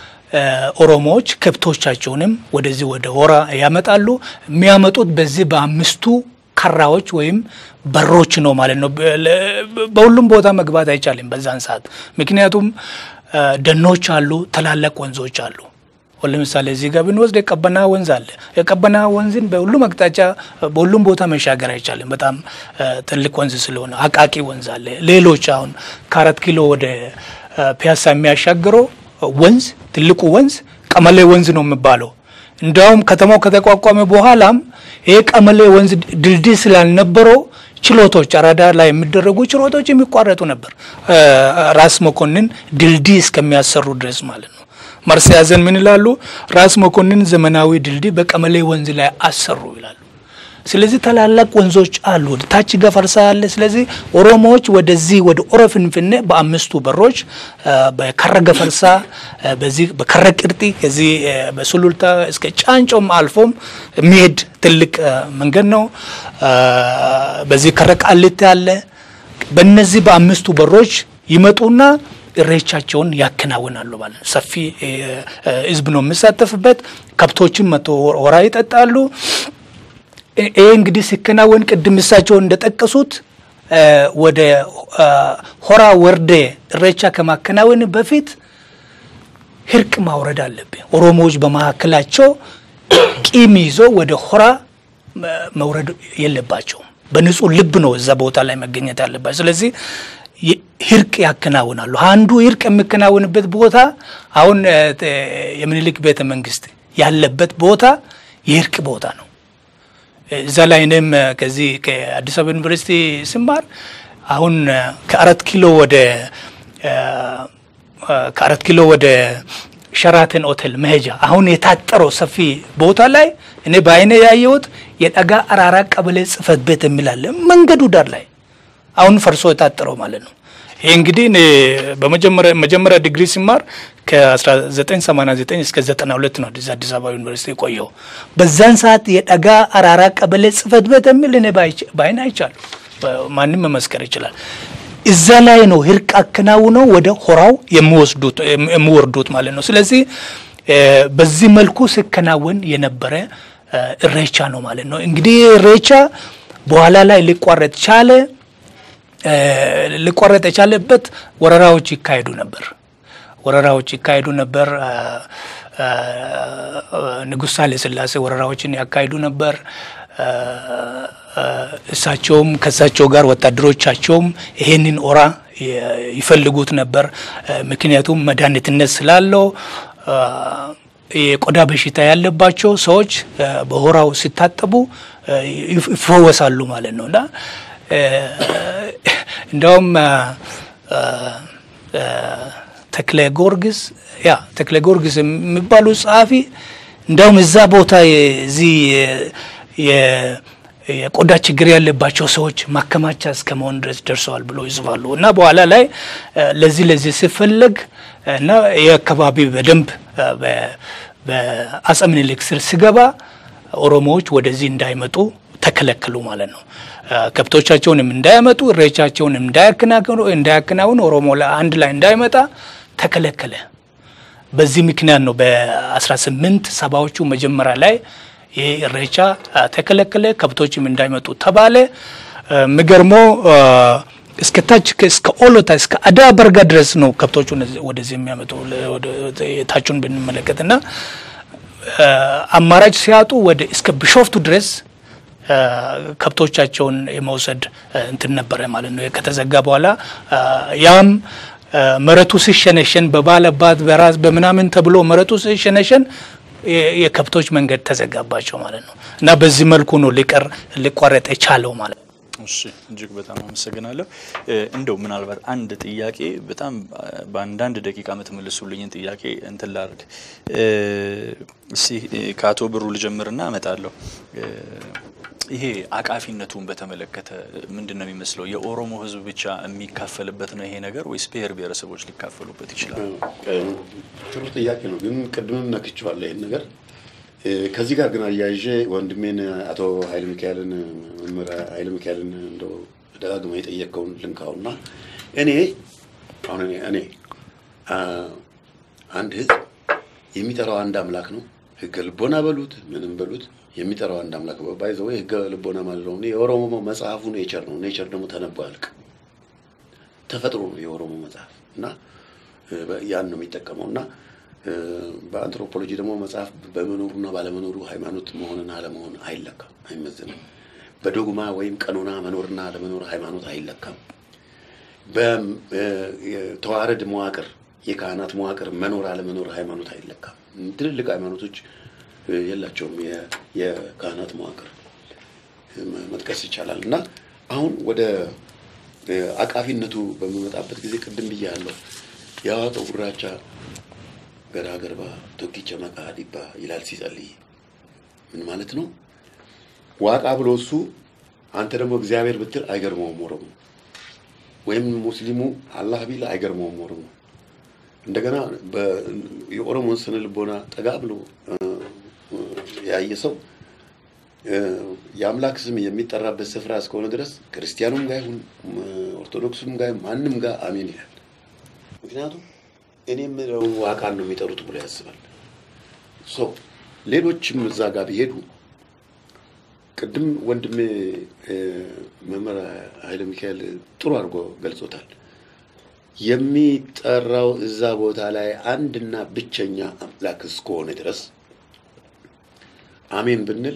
ኦሮሞዎች ከብቶቻቸውንም ወደዚህ ወደ ሆራ ያመጣሉ። የሚያመጡት በዚህ በአምስቱ ከራዎች ወይም በሮች ነው ማለት ነው። በሁሉም ቦታ መግባት አይቻልም በዛን ሰዓት፣ ምክንያቱም ደኖች አሉ፣ ትላላቅ ወንዞች አሉ። ለምሳሌ እዚህ ጋር ብንወስድ የቀበና ወንዝ አለ። የቀበና ወንዝን በሁሉም አቅጣጫ በሁሉም ቦታ መሻገር አይቻልም፣ በጣም ትልቅ ወንዝ ስለሆነ። አቃቂ ወንዝ አለ። ሌሎች አሁን ከአራት ኪሎ ወደ ፒያሳ የሚያሻግረው ወንዝ ትልቁ ወንዝ ቀመሌ ወንዝ ነው የሚባለው። እንዲያውም ከተማው ከተቋቋመ በኋላም ይሄ ቀመሌ ወንዝ ድልድይ ስላልነበረው ችሎቶች አራዳ ላይ የሚደረጉ ችሎቶች የሚቋረጡ ነበር፣ ራስ መኮንን ድልድይ እስከሚያሰሩ ድረስ ማለት ነው። መርስ ያዘን ምን ይላሉ? ራስ መኮንን ዘመናዊ ድልድይ በቀመሌ ወንዝ ላይ አሰሩ ይላሉ። ስለዚህ ታላላቅ ወንዞች አሉ። ታች ገፈርሳ አለ። ስለዚህ ኦሮሞዎች ወደዚህ ወደ ኦሮ ፍንፍኔ በአምስቱ በሮች በከረ ገፈርሳ፣ በዚህ በከረ ቅርጢ ከዚህ በሱሉልታ እስከ ጫንጮም አልፎም የሚሄድ ትልቅ መንገድ ነው። በዚህ ከረ ቃሊቲ አለ። በእነዚህ በአምስቱ በሮች ይመጡና እሬቻቸውን ያከናውናሉ ማለት ነው። ሰፊ ህዝብ ነው የሚሳተፍበት። ከብቶችን መቶ ሆራ ይጠጣሉ። ይሄ እንግዲህ ሲከናወን ቅድም እሳቸው እንደጠቀሱት ወደ ሆራ ወርዴ እሬቻ ከማከናወን በፊት ህርቅ ማውረድ አለብን። ኦሮሞዎች በመካከላቸው ቂም ይዞ ወደ ሆራ መውረድ የለባቸውም። በንጹህ ልብ ነው እዛ ቦታ ላይ መገኘት ያለባቸው። ስለዚህ ህርቅ ያከናውናሉ። አንዱ ህርቅ የሚከናወንበት ቦታ አሁን የምኒልክ ቤተ መንግስት ያለበት ቦታ የህርቅ ቦታ ነው። እዛ ላይ እኔም ከዚህ ከአዲስ አበባ ዩኒቨርሲቲ ስማር አሁን ከአራት ኪሎ ወደ ከአራት ኪሎ ወደ ሸራተን ሆቴል መሄጃ አሁን የታጠረው ሰፊ ቦታ ላይ እኔ በአይኔ ያየሁት የጠጋ አራራ ቀበሌ ጽህፈት ቤት የሚላለ መንገዱ ዳር ላይ አሁን ፈርሶ የታጠረው ማለት ነው። ይህ እንግዲህ በመጀመሪያ መጀመሪያ ዲግሪ ሲማር ከ1989 እስከ 92 ነው አዲስ አበባ ዩኒቨርሲቲ የቆየው። በዛን ሰዓት የጠጋ አራራ ቀበሌ ጽህፈት ቤት የሚል እኔ በአይን አይቻሉ። ማንም መመስከር ይችላል። እዛ ላይ ነው ህርቅ አከናውነው ወደ ሆራው የሚወርዱት ማለት ነው። ስለዚህ በዚህ መልኩ ሲከናወን የነበረ እሬቻ ነው ማለት ነው። እንግዲህ እሬቻ በኋላ ላይ ሊቋረጥ ቻለ። ሊቋረጥ የቻለበት ወረራዎች ይካሄዱ ነበር። ወረራዎች ይካሄዱ ነበር። ንጉሥ ሳህለ ሥላሴ ወረራዎችን ያካሂዱ ነበር። እሳቸውም ከእሳቸው ጋር ወታደሮቻቸውም ይሄንን ኦራ ይፈልጉት ነበር። ምክንያቱም መድኃኒትነት ስላለው አ፣ የቆዳ በሽታ ያለባቸው ሰዎች አ፣ በሆራው ሲታጠቡ አ፣ ይፍ- ይፈወሳሉ ማለት ነው እና አ፣ እንደውም አ፣ አ፣ አ፣ ተክለ ጊዮርጊስ ያ ተክለ ጊዮርጊስ የሚባሉ ጸሐፊ እንደውም እዛ ቦታ የዚህ የ- የቆዳ ችግር ያለባቸው ሰዎች ማከማቻ እስከ መሆን ድረስ ደርሰዋል ብሎ ይጽፋሉ እና በኋላ ላይ አ፣ ለዚህ ለዚህ ሲፈለግ እና የአካባቢ በደንብ አ፣ በ- በአፄ ምኒልክ ስር ሲገባ ኦሮሞዎች ወደዚህ እንዳይመጡ ተከለከሉ ማለት ነው። አ፣ ከብቶቻቸውንም እንዳያመጡ እሬቻቸውንም እንዳያከናውኑ እንዳያከናውኑ ኦሮሞ ላይ አንድ ላይ እንዳይመጣ ተከለከለ። በዚህ ምክንያት ነው በ18 ሰባዎቹ መጀመሪያ ላይ ይህ እሬቻ አ፣ ተከለከለ፣ ከብቶችም እንዳይመጡ ተባለ። አ፣ የሚገርመው አ፣ እስከ ታች እስከ ኦሎታ እስከ አዳ በርጋ ድረስ ነው ከብቶቹን እዚህ- ወደዚህ የሚያመጡ ለ- ወደ- የታቹን ብንመለከት እና አ፣ አማራጭ ሲያጡ ወደ እስከ ቢሾፍቱ ድረስ አ፣ ከብቶቻቸውን የመውሰድ አ፣ እንትን ነበረ ማለት ነው። ከተዘጋ በኋላ አ፣ ያም አ፣ መሬቱ ሲሸነሸን በባለባት በራስ በምናምን ተብሎ መሬቱ ሲሸነሸን የ- የከብቶች መንገድ ተዘጋባቸው ማለት ነው እና በዚህ መልኩ ነው ሊቀር ሊቋረጥ የቻለው ማለት ነው። እሺ እጅግ በጣም አመሰግናለሁ። እ፣ እንደው ምናልባት አንድ ጥያቄ በጣም አ፣ በአንዳንድ ደቂቃ የምትመልሱልኝን ጥያቄ እንትን ላድርግ። እ፣ እስኪ እ፣ ከአቶ ብሩ ልጀምርና እመጣለሁ። እ፣ ይሄ አቃፊነቱን በተመለከተ ምንድን ነው የሚመስለው? የኦሮሞ ሕዝብ ብቻ የሚካፈልበት ነው ይሄ ነገር ወይስ ብሔር ብሔረሰቦች ሊካፈሉበት ይችላል? ጥሩ ጥያቄ ነው፣ ግን ቅድምም ነክቼዋለሁ ይህን ነገር እ፣ ከዚህ ጋር ግን አያይዤ ወንድሜን አቶ ኃይለ ሚካኤልን መምህር ኃይለ ሚካኤልን እንደው ደጋግመህ የጠየቀውን ልንካውና እኔ አሁን እኔ እኔ አ፣ አንድ ህዝብ የሚጠራው አንድ አምላክ ነው። ህገ ልቦና በሉት ምንም በሉት የሚጠራው አንድ አምላክ ባይዘው ህገ ልቦና ማለት ነው። የኦሮሞ መጽሐፉ ኔቸር ነው። ኔቸር ደግሞ ተነቦ አያልቅም። ተፈጥሮ ነው የኦሮሞ መጽሐፍ እና እ፣ በ- ያን ነው የሚጠቀመው እና እ፣ በአንትሮፖሎጂ ደግሞ መጽሐፍ በመኖሩና ባለመኖሩ ሃይማኖት መሆንና አለመሆን አይለካም፣ አይመዝንም። በዶግማ ወይም ቀኖና መኖርና አለመኖር ሃይማኖት አይለካም። በተዋረድ መዋቅር የካህናት መዋቅር መኖር አለመኖር ሃይማኖት አይለካም። ትልልቅ ሃይማኖቶች እ፣ የላቸውም የ- የካህናት መዋቅር መ- መጥቀስ ይቻላል እና አሁን ወደ እ፣ አቃፊነቱ በሚመጣበት ጊዜ ቅድም ብያለሁ። የአዋቀው ጉራቻ ገራ ገርባ ቶኪቸ መቃ ዲባ ይላል ሲጸልይ ምን ማለት ነው? ዋቃ ብሎ እሱ አንተ ደግሞ እግዚአብሔር ብትል አይገርመውም ኦሮሞ ወይም ሙስሊሙ አላህ ቢል አይገርመውም ኦሮሞ። እንደገና በ- የኦሮሞን ስነ ልቦና ጠጋ ብሎ እ፣ እ፣ ያየ ሰው እ፣ የአምላክ ስም የሚጠራበት ስፍራ እስከሆነ ድረስ ክርስቲያኑም ጋር ይሁን እ፣ ኦርቶዶክሱም ጋር ይሁን ማንም ጋር አሜን ይላል። ምክንያቱም እኔ የምለው ዋቃን ነው የሚጠሩት ብሎ ያስባል። ሶ ሌሎችም እዛ ጋር ቢሄዱ ቅድም ወንድሜ እ፣ መምህር ኃይለ ሚካኤል ጥሩ አድርጎ ገልጾታል። የሚጠራው እዛ ቦታ ላይ አንድና ብቸኛ አምላክ እስከሆነ ድረስ አሜን ብንል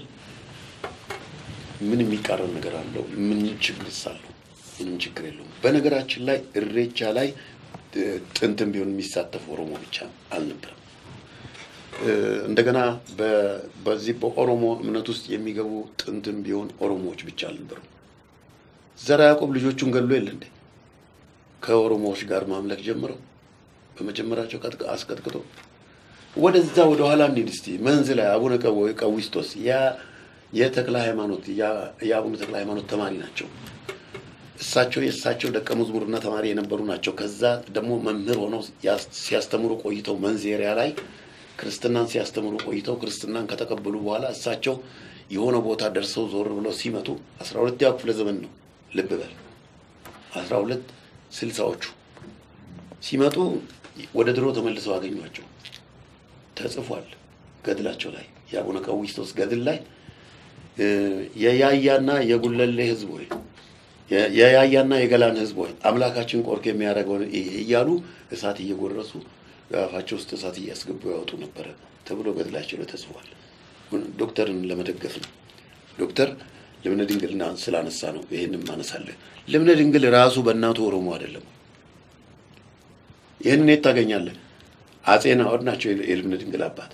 ምን የሚቃረን ነገር አለው? ምን ችግር አለው? ምንም ችግር የለውም። በነገራችን ላይ እሬቻ ላይ እ፣ ጥንትም ቢሆን የሚሳተፍ ኦሮሞ ብቻ አልነበረም። እ፣ እንደገና በ- በዚህ በኦሮሞ እምነት ውስጥ የሚገቡ ጥንትም ቢሆን ኦሮሞዎች ብቻ አልነበሩም። ዘራ ያዕቆብ ልጆቹን ገሎ የለ እንዴ? ከኦሮሞዎች ጋር ማምለክ ጀምረው በመጀመራቸው ቀጥቅ- አስቀጥቅጦ ወደዛ ወደ ኋላ እንሂድ እስቲ። መንዝ ላይ አቡነ ቀው- ቀዊስቶስ ያ የተክለ ሃይማኖት ያ- የአቡነ ተክለ ሃይማኖት ተማሪ ናቸው። እሳቸው የእሳቸው ደቀ መዝሙርና ተማሪ የነበሩ ናቸው። ከዛ ደግሞ መምህር ሆነው ያስ- ሲያስተምሩ ቆይተው መንዝ ኤሪያ ላይ ክርስትናን ሲያስተምሩ ቆይተው ክርስትናን ከተቀበሉ በኋላ እሳቸው የሆነ ቦታ ደርሰው ዞር ብለው ሲመጡ አስራ ሁለተኛው ክፍለ ዘመን ነው። ልብ በል አስራ ሁለት ስልሳዎቹ ሲመጡ ወደ ድሮ ተመልሰው አገኟቸው። ተጽፏል ገድላቸው ላይ የአቡነ ቀዊስቶስ ገድል ላይ እ፣ የያያና የጉለሌ ህዝብ ሆይ የ- የያያና የገላን ህዝብ ሆይ አምላካችን ቆርክ የሚያደርገውን እይ እያሉ እሳት እየጎረሱ አፋቸው ውስጥ እሳት እያስገቡ ያወጡ ነበረ ተብሎ ገድላቸው ላይ ተጽፏል። ዶክተርን ለመደገፍ ነው። ዶክተር ልብነ ድንግልና ስላነሳ ነው ይህንም ማነሳለን። ልብነ ድንግል ራሱ በእናቱ ኦሮሞ አይደለም። ይህንን የት ታገኛለህ? አጼ ናኦድ ናቸው የልብነ ድንግል አባት።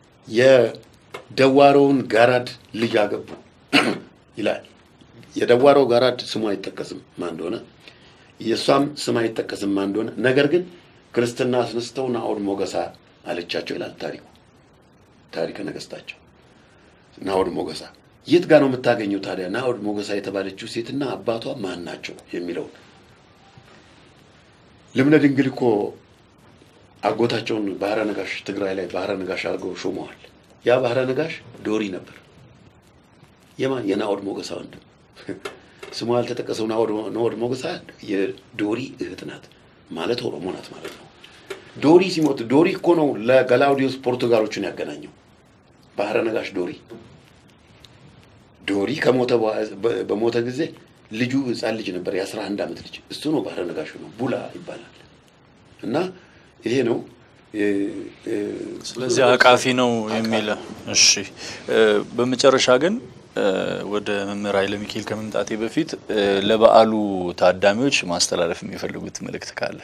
የደዋሮውን ጋራድ ልጅ አገቡ ይላል። የደዋሮው ጋራድ ስሙ አይጠቀስም ማን እንደሆነ፣ የእሷም ስም አይጠቀስም ማን እንደሆነ። ነገር ግን ክርስትና አስነስተው ናኦድ ሞገሳ አለቻቸው ይላል ታሪኩ ታሪከ ነገስታቸው ናኦድ ሞገሳ። የት ጋር ነው የምታገኘው ታዲያ ናኦድ ሞገሳ የተባለችው ሴትና አባቷ ማን ናቸው የሚለውን ልብነ ድንግል እኮ አጎታቸውን ባህረ ነጋሽ ትግራይ ላይ ባህረ ነጋሽ አድርገው ሾመዋል። ያ ባህረ ነጋሽ ዶሪ ነበር። የማን የናኦድ ሞገሳ ወንድም ስሙ ያልተጠቀሰው ናኦድ ሞገሳ የዶሪ እህት ናት ማለት ኦሮሞ ናት ማለት ነው። ዶሪ ሲሞት ዶሪ እኮ ነው ለገላውዲዮስ ፖርቱጋሎችን ያገናኘው ባህረ ነጋሽ ዶሪ ዶሪ ከሞተ በሞተ ጊዜ ልጁ ህፃን ልጅ ነበር፣ የአስራ አንድ ዓመት ልጅ እሱ ነው ባህረ ነጋሹ ነው። ቡላ ይባላል እና ይሄ ነው ስለዚህ አቃፊ ነው የሚል እሺ። በመጨረሻ ግን ወደ መምህር ኃይለ ሚካኤል ከመምጣቴ በፊት ለበዓሉ ታዳሚዎች ማስተላለፍ የሚፈልጉት መልእክት ካለ?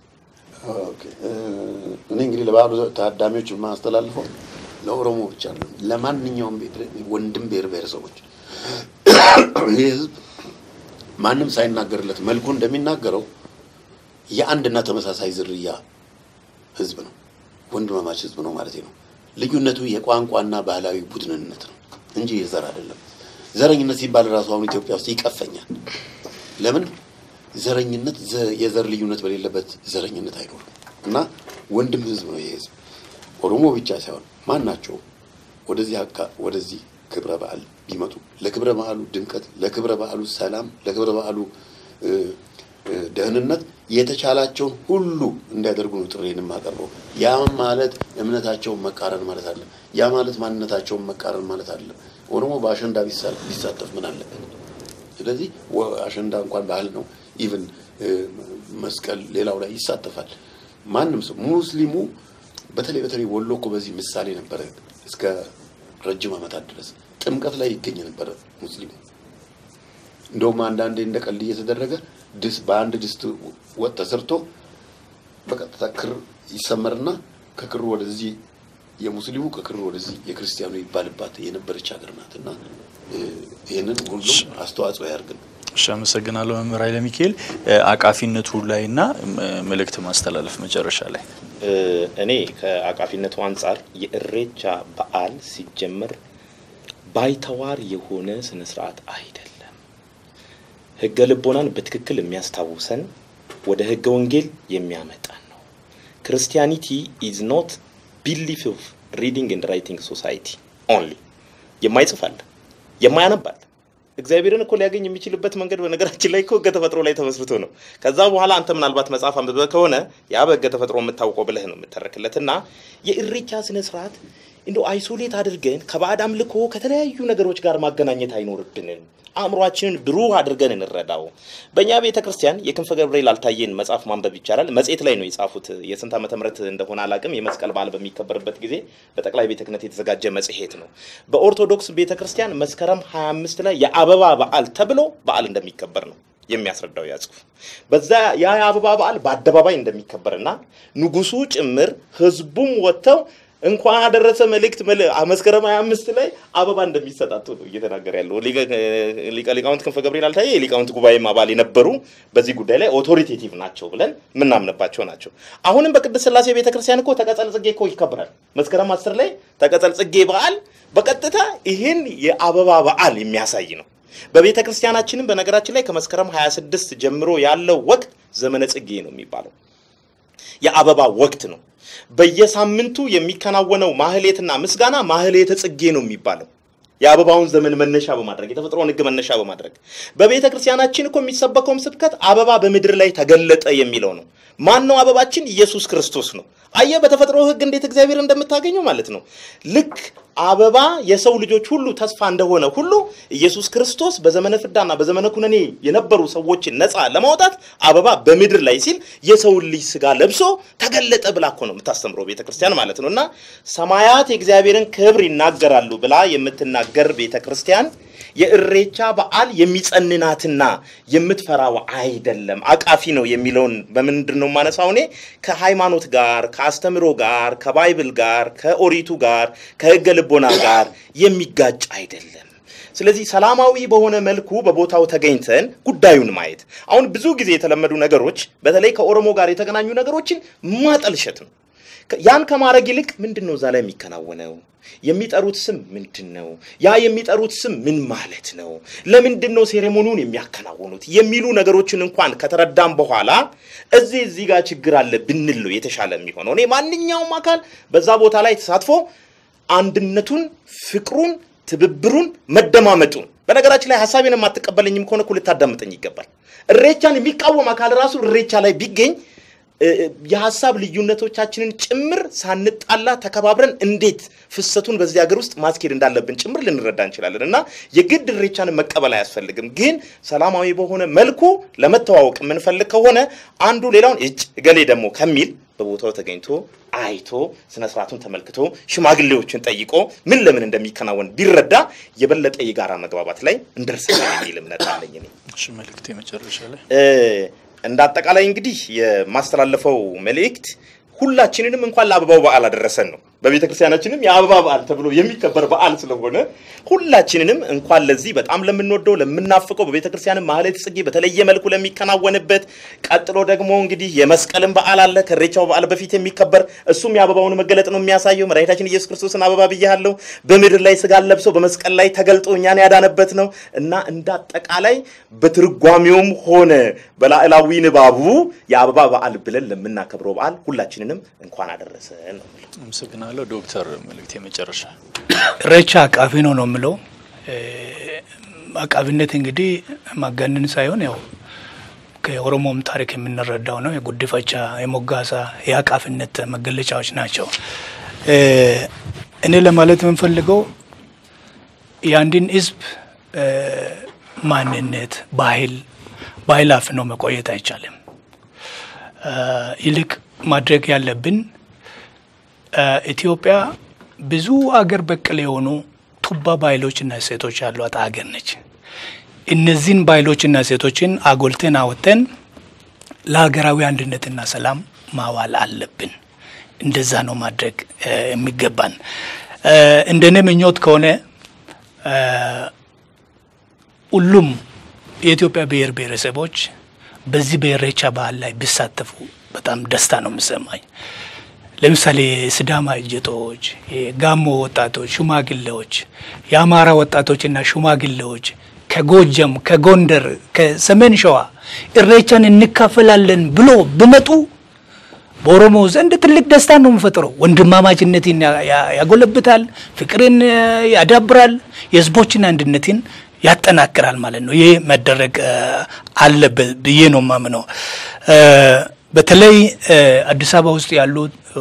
እኔ እንግዲህ ለበዓሉ ታዳሚዎች የማስተላልፈው ለኦሮሞ ብቻ ነው፣ ለማንኛውም ወንድም ብሔር ብሔረሰቦች ይህ ህዝብ ማንም ሳይናገርለት መልኩ እንደሚናገረው የአንድና ተመሳሳይ ዝርያ ህዝብ ነው። ወንድማማች ህዝብ ነው ማለት ነው። ልዩነቱ የቋንቋና ባህላዊ ቡድንነት ነው እንጂ የዘር አይደለም። ዘረኝነት ሲባል ራሱ አሁን ኢትዮጵያ ውስጥ ይቀፈኛል። ለምን ዘረኝነት የዘር ልዩነት በሌለበት ዘረኝነት አይኖርም። እና ወንድም ህዝብ ነው ይህ ህዝብ። ኦሮሞ ብቻ ሳይሆን ማን ናቸው ወደዚህ አካ ወደዚህ ክብረ በዓል ቢመጡ ለክብረ በዓሉ ድምቀት፣ ለክብረ በዓሉ ሰላም፣ ለክብረ በዓሉ ደህንነት የተቻላቸውን ሁሉ እንዲያደርጉ ነው ጥሬን የማቀርበው። ያ ማለት እምነታቸውን መቃረን ማለት አለ። ያ ማለት ማንነታቸውን መቃረን ማለት አለ። ኦሮሞ በአሸንዳ ቢሳተፍ ምን አለበት? ስለዚህ አሸንዳ እንኳን ባህል ነው። ኢቭን መስቀል፣ ሌላው ላይ ይሳተፋል። ማንም ሰው ሙስሊሙ በተለይ በተለይ ወሎ እኮ በዚህ ምሳሌ ነበረ። እስከ ረጅም ዓመታት ድረስ ጥምቀት ላይ ይገኝ ነበረ ሙስሊሙ። እንደውም አንዳንዴ እንደ ቀልድ እየተደረገ ድስ በአንድ ድስት ወጥ ተሰርቶ በቀጥታ ክር ይሰመርና ከክሩ ወደዚህ የሙስሊሙ ከክሩ ወደዚህ የክርስቲያኑ ይባልባት የነበረች ሀገር ናት እና ይህንን ሁሉም አስተዋጽኦ ያርግን። እሺ፣ አመሰግናለሁ መምህር ኃይለ ሚካኤል አቃፊነቱ ላይ እና መልእክት ማስተላለፍ መጨረሻ ላይ እኔ ከአቃፊነቱ አንጻር የእሬቻ በዓል ሲጀመር ባይተዋር የሆነ ስነ ስርዓት አይደለም። ህገ ልቦናን በትክክል የሚያስታውሰን ወደ ህገ ወንጌል የሚያመጣን ነው። ክርስቲያኒቲ ኢዝ ኖት ቢሊፍ ኦፍ ሪዲንግ ኤንድ ራይቲንግ ሶሳይቲ ኦንሊ። የማይጽፍ አለ፣ የማያነብ አለ። እግዚአብሔርን እኮ ሊያገኝ የሚችልበት መንገድ በነገራችን ላይ እኮ ህገ ተፈጥሮ ላይ ተመስርቶ ነው። ከዛ በኋላ አንተ ምናልባት መጽሐፍ አንብበህ ከሆነ ያ በህገ ተፈጥሮ የምታውቀው ብለህ ነው የምተረክለት እና የእሬቻ ስነ ስርዓት እንደ አይሶሌት አድርገን ከባዕድ አምልኮ ከተለያዩ ነገሮች ጋር ማገናኘት አይኖርብንም። አእምሯችንን ብሩህ አድርገን እንረዳው። በእኛ ቤተ ክርስቲያን የክንፈ ገብርኤል አልታየን መጽሐፍ ማንበብ ይቻላል። መጽሔት ላይ ነው የጻፉት። የስንት ዓመተ ምህረት እንደሆነ አላቅም። የመስቀል በዓል በሚከበርበት ጊዜ በጠቅላይ ቤተ ክህነት የተዘጋጀ መጽሔት ነው። በኦርቶዶክስ ቤተ ክርስቲያን መስከረም 25 ላይ የአበባ በዓል ተብሎ በዓል እንደሚከበር ነው የሚያስረዳው ያ ጽሑፍ። በዛ ያ የአበባ በዓል በአደባባይ እንደሚከበርና ንጉሱ ጭምር ህዝቡም ወጥተው እንኳን አደረሰ መልእክት መስከረም 25 ላይ አበባ እንደሚሰጣጡ ነው እየተናገረ ያለው ሊቀ ሊቃውንት ክንፈ ገብርኤል አልታየ የሊቃውንት ጉባኤም አባል የነበሩ በዚህ ጉዳይ ላይ ኦቶሪቴቲቭ ናቸው ብለን የምናምንባቸው ናቸው። አሁንም በቅድስት ሥላሴ ቤተክርስቲያን እኮ ተቀጸል ጽጌ እኮ ይከበራል። መስከረም 10 ላይ ተቀጸል ጽጌ በዓል በቀጥታ ይህን የአበባ በዓል የሚያሳይ ነው። በቤተ ክርስቲያናችንም በነገራችን ላይ ከመስከረም 26 ጀምሮ ያለው ወቅት ዘመነ ጽጌ ነው የሚባለው የአበባ ወቅት ነው። በየሳምንቱ የሚከናወነው ማህሌትና ምስጋና ማህሌተ ጽጌ ነው የሚባለው የአበባውን ዘመን መነሻ በማድረግ የተፈጥሮን ሕግ መነሻ በማድረግ በቤተ ክርስቲያናችን እኮ የሚሰበከውም ስብከት አበባ በምድር ላይ ተገለጠ የሚለው ነው። ማን ነው አበባችን? ኢየሱስ ክርስቶስ ነው። አየ በተፈጥሮ ሕግ እንዴት እግዚአብሔር እንደምታገኘው ማለት ነው። ልክ አበባ የሰው ልጆች ሁሉ ተስፋ እንደሆነ ሁሉ ኢየሱስ ክርስቶስ በዘመነ ፍዳና በዘመነ ኩነኔ የነበሩ ሰዎችን ነፃ ለማውጣት አበባ በምድር ላይ ሲል የሰውን ልጅ ስጋ ለብሶ ተገለጠ ብላ እኮ ነው የምታስተምረው ቤተ ክርስቲያን ማለት ነው። እና ሰማያት የእግዚአብሔርን ክብር ይናገራሉ ብላ የምትናገር ቤተ ክርስቲያን የእሬቻ በዓል የሚጸንናትና የምትፈራው አይደለም፣ አቃፊ ነው የሚለውን በምንድን ነው የማነሳው? እኔ ከሃይማኖት ጋር ከአስተምሮ ጋር ከባይብል ጋር ከኦሪቱ ጋር ከሕገ ልቦና ጋር የሚጋጭ አይደለም። ስለዚህ ሰላማዊ በሆነ መልኩ በቦታው ተገኝተን ጉዳዩን ማየት። አሁን ብዙ ጊዜ የተለመዱ ነገሮች በተለይ ከኦሮሞ ጋር የተገናኙ ነገሮችን ማጠልሸት ነው። ያን ከማድረግ ይልቅ ምንድን ነው እዛ ላይ የሚከናወነው? የሚጠሩት ስም ምንድን ነው? ያ የሚጠሩት ስም ምን ማለት ነው? ለምንድን ነው ሴሬሞኒውን የሚያከናውኑት? የሚሉ ነገሮችን እንኳን ከተረዳም በኋላ እዚህ እዚህ ጋር ችግር አለ ብንል ነው የተሻለ የሚሆነው። እኔ ማንኛውም አካል በዛ ቦታ ላይ ተሳትፎ አንድነቱን፣ ፍቅሩን፣ ትብብሩን፣ መደማመጡን በነገራችን ላይ ሀሳቤን የማትቀበለኝም ከሆነ እኮ ልታዳምጠኝ ይገባል። እሬቻን የሚቃወም አካል ራሱ እሬቻ ላይ ቢገኝ የሀሳብ ልዩነቶቻችንን ጭምር ሳንጣላ ተከባብረን እንዴት ፍሰቱን በዚህ ሀገር ውስጥ ማስኬድ እንዳለብን ጭምር ልንረዳ እንችላለን እና የግድ እሬቻን መቀበል አያስፈልግም። ግን ሰላማዊ በሆነ መልኩ ለመተዋወቅ የምንፈልግ ከሆነ አንዱ ሌላውን እጭ እገሌ ደግሞ ከሚል በቦታው ተገኝቶ አይቶ ስነ ስርዓቱን ተመልክቶ ሽማግሌዎችን ጠይቆ ምን ለምን እንደሚከናወን ቢረዳ የበለጠ የጋራ መግባባት ላይ እንደርሳለን የሚል እምነት አለኝ እኔ። እሺ መልእክቴ መጨረሻ ላይ እንደ አጠቃላይ እንግዲህ የማስተላለፈው መልእክት ሁላችንንም እንኳን ለአበባው በዓል አደረሰን ነው። በቤተ ክርስቲያናችንም የአበባ በዓል ተብሎ የሚከበር በዓል ስለሆነ ሁላችንንም እንኳን ለዚህ በጣም ለምንወደው ለምናፍቀው በቤተ ክርስቲያንም ማህሌተ ጽጌ በተለየ መልኩ ለሚከናወንበት ቀጥሎ ደግሞ እንግዲህ የመስቀልን በዓል አለ ከኢሬቻው በዓል በፊት የሚከበር እሱም የአበባውን መገለጥ ነው የሚያሳየው። መድኃኒታችን ኢየሱስ ክርስቶስን አበባ ብያለሁ በምድር ላይ ስጋን ለብሶ በመስቀል ላይ ተገልጦ እኛን ያዳነበት ነው እና እንደ አጠቃላይ በትርጓሜውም ሆነ በላዕላዊ ንባቡ የአበባ በዓል ብለን ለምናከብረው በዓል ሁላችንንም እንኳን አደረሰን ነው የምለው። አመሰግናለሁ። ዶክተር መልእክቴ መጨረሻ እሬቻ አቃፊ ነው ነው የምለው። አቃፊነት እንግዲህ ማጋነን ሳይሆን ያው ከኦሮሞም ታሪክ የምንረዳው ነው። የጉዲፈቻ፣ የሞጋሳ የአቃፊነት መገለጫዎች ናቸው። እኔ ለማለት የምንፈልገው የአንድን ሕዝብ ማንነት፣ ባህል ባህል አፍኖ መቆየት አይቻልም። ይልቅ ማድረግ ያለብን ኢትዮጵያ ብዙ አገር በቀል የሆኑ ቱባ ባህሎችና እሴቶች ያሏት አገር ነች። እነዚህን ባህሎችና እሴቶችን አጎልተን አወጥተን ለሀገራዊ አንድነትና ሰላም ማዋል አለብን። እንደዛ ነው ማድረግ የሚገባን። እንደኔ ምኞት ከሆነ ሁሉም የኢትዮጵያ ብሔር ብሔረሰቦች በዚህ በኢሬቻ በዓል ላይ ቢሳተፉ በጣም ደስታ ነው የሚሰማኝ። ለምሳሌ የሲዳማ እጀጦች፣ የጋሞ ወጣቶች፣ ሽማግሌዎች፣ የአማራ ወጣቶችና ሽማግሌዎች ከጎጀም፣ ከጎንደር፣ ከሰሜን ሸዋ ኢሬቻን እንካፈላለን ብሎ ብመጡ በኦሮሞ ዘንድ ትልቅ ደስታ ነው የሚፈጥረው። ወንድማማችነትን ያጎለብታል፣ ፍቅርን ያዳብራል፣ የህዝቦችን አንድነትን ያጠናክራል ማለት ነው። ይህ መደረግ አለበት ብዬ ነው ማምነው። በተለይ አዲስ አበባ ውስጥ ያሉ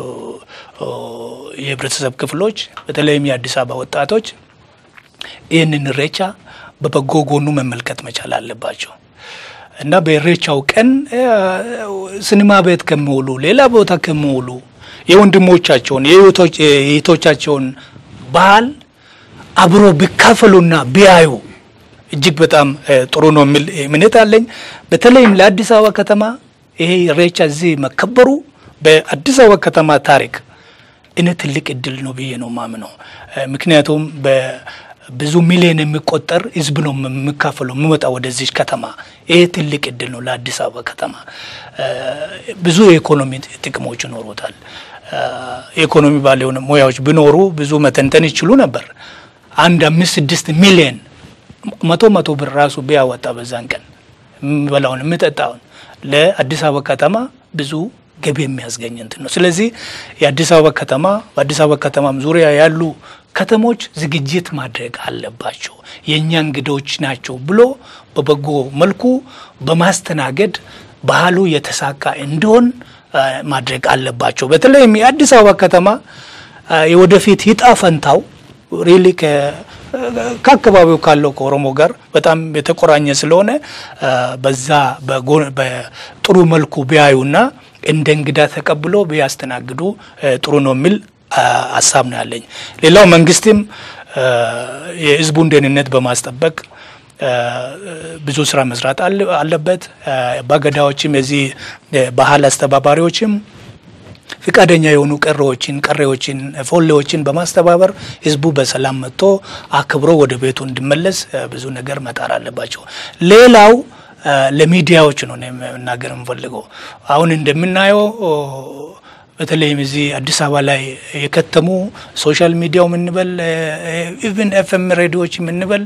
የህብረተሰብ ክፍሎች በተለይም የአዲስ አበባ ወጣቶች ይህንን ኢሬቻ በበጎ ጎኑ መመልከት መቻል አለባቸው እና በኢሬቻው ቀን ሲኒማ ቤት ከሚውሉ ሌላ ቦታ ከሚውሉ የወንድሞቻቸውን የእህቶቻቸውን ባህል አብሮ ቢካፈሉና ቢያዩ እጅግ በጣም ጥሩ ነው የሚል እምነት አለኝ። በተለይም ለአዲስ አበባ ከተማ ይሄ ኢሬቻ እዚህ መከበሩ በአዲስ አበባ ከተማ ታሪክ እኔ ትልቅ እድል ነው ብዬ ነው ማምነው። ምክንያቱም በብዙ ሚሊዮን የሚቆጠር ህዝብ ነው የሚካፈለው የሚመጣ ወደዚህ ከተማ። ይሄ ትልቅ እድል ነው ለአዲስ አበባ ከተማ። ብዙ የኢኮኖሚ ጥቅሞች ይኖሩታል። የኢኮኖሚ ባለሆነ ሙያዎች ቢኖሩ ብዙ መተንተን ይችሉ ነበር። አንድ አምስት ስድስት ሚሊዮን መቶ መቶ ብር ራሱ ቢያወጣ በዛን ቀን የሚበላውን የሚጠጣውን ለአዲስ አበባ ከተማ ብዙ ገቢ የሚያስገኝ እንትን ነው። ስለዚህ የአዲስ አበባ ከተማ በአዲስ አበባ ከተማም ዙሪያ ያሉ ከተሞች ዝግጅት ማድረግ አለባቸው። የእኛ እንግዶች ናቸው ብሎ በበጎ መልኩ በማስተናገድ ባህሉ የተሳካ እንዲሆን ማድረግ አለባቸው። በተለይም የአዲስ አበባ ከተማ የወደፊት ይጣ ፈንታው ሪሊ ከአካባቢው ካለው ከኦሮሞ ጋር በጣም የተቆራኘ ስለሆነ በዛ በጥሩ መልኩ ቢያዩና እንደ እንግዳ ተቀብሎ ቢያስተናግዱ ጥሩ ነው የሚል ሀሳብ ነው ያለኝ። ሌላው መንግስትም የህዝቡን ደህንነት በማስጠበቅ ብዙ ስራ መስራት አለበት። አባገዳዎችም የዚህ ባህል አስተባባሪዎችም ፍቃደኛ የሆኑ ቀሬዎችን ቀሬዎችን ፎሌዎችን በማስተባበር ህዝቡ በሰላም መጥቶ አክብሮ ወደ ቤቱ እንዲመለስ ብዙ ነገር መጣር አለባቸው። ሌላው ለሚዲያዎች ነው መናገር የምፈልገው። አሁን እንደምናየው በተለይም እዚህ አዲስ አበባ ላይ የከተሙ ሶሻል ሚዲያው ምንበል ኢቭን ኤፍኤም ሬዲዮዎች ምንበል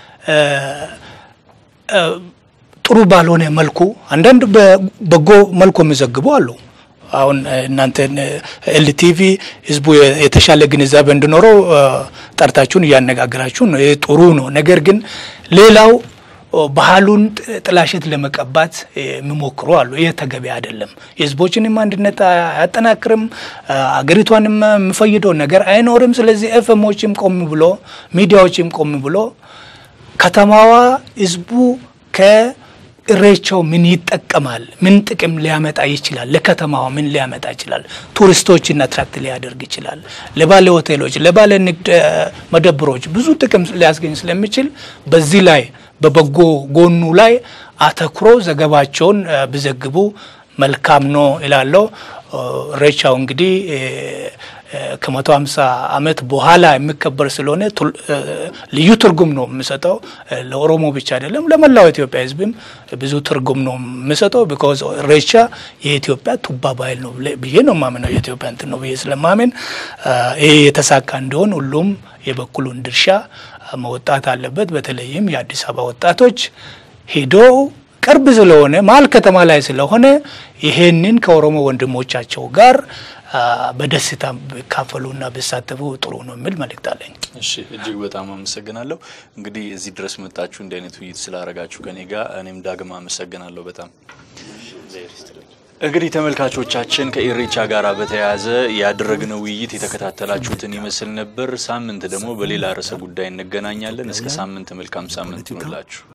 ጥሩ ባልሆነ መልኩ አንዳንድ በጎ መልኩ የሚዘግቡ አሉ። አሁን እናንተ ኤልቲቪ ህዝቡ የተሻለ ግንዛቤ እንዲኖረው ጠርታችሁን እያነጋገራችሁ ነው። ይህ ጥሩ ነው። ነገር ግን ሌላው ባህሉን ጥላሸት ለመቀባት የሚሞክሩ አሉ። ይህ ተገቢ አይደለም። የህዝቦችንም አንድነት አያጠናክርም፣ አገሪቷንም የሚፈይደው ነገር አይኖርም። ስለዚህ ኤፍኤሞችም ቆም ብሎ ሚዲያዎችም ቆም ብሎ ከተማዋ ህዝቡ ከእሬቻው ምን ይጠቀማል፣ ምን ጥቅም ሊያመጣ ይችላል፣ ለከተማዋ ምን ሊያመጣ ይችላል፣ ቱሪስቶችን አትራክት ሊያደርግ ይችላል፣ ለባለ ሆቴሎች፣ ለባለ ንግድ መደብሮች ብዙ ጥቅም ሊያስገኝ ስለሚችል በዚህ ላይ በበጎ ጎኑ ላይ አተኩሮ ዘገባቸውን ቢዘግቡ መልካም ነው ይላለው። ኢሬቻው እንግዲህ ከመቶ ሀምሳ ዓመት በኋላ የሚከበር ስለሆነ ልዩ ትርጉም ነው የሚሰጠው። ለኦሮሞ ብቻ አይደለም፣ ለመላው ኢትዮጵያ ህዝብም ብዙ ትርጉም ነው የሚሰጠው። ቢኮዝ ኢሬቻ የኢትዮጵያ ቱባ ባህል ነው ብዬ ነው ማምነው። የኢትዮጵያ እንትን ነው ብዬ ስለማምን ይሄ የተሳካ እንዲሆን ሁሉም የበኩሉን ድርሻ መወጣት አለበት። በተለይም የአዲስ አበባ ወጣቶች ሄዶ ቅርብ ስለሆነ መሀል ከተማ ላይ ስለሆነ ይሄንን ከኦሮሞ ወንድሞቻቸው ጋር በደስታ ቢካፈሉና ቢሳተፉ ጥሩ ነው የሚል መልእክት አለኝ። እሺ፣ እጅግ በጣም አመሰግናለሁ። እንግዲህ እዚህ ድረስ መጣችሁ እንዲህ አይነት ውይይት ስላደረጋችሁ ከኔ ጋር እኔም ዳግም አመሰግናለሁ በጣም እንግዲህ ተመልካቾቻችን ከኢሬቻ ጋር በተያያዘ ያደረግነው ውይይት የተከታተላችሁትን ይመስል ነበር። ሳምንት ደግሞ በሌላ ርዕሰ ጉዳይ እንገናኛለን። እስከ ሳምንት መልካም ሳምንት ይሁንላችሁ።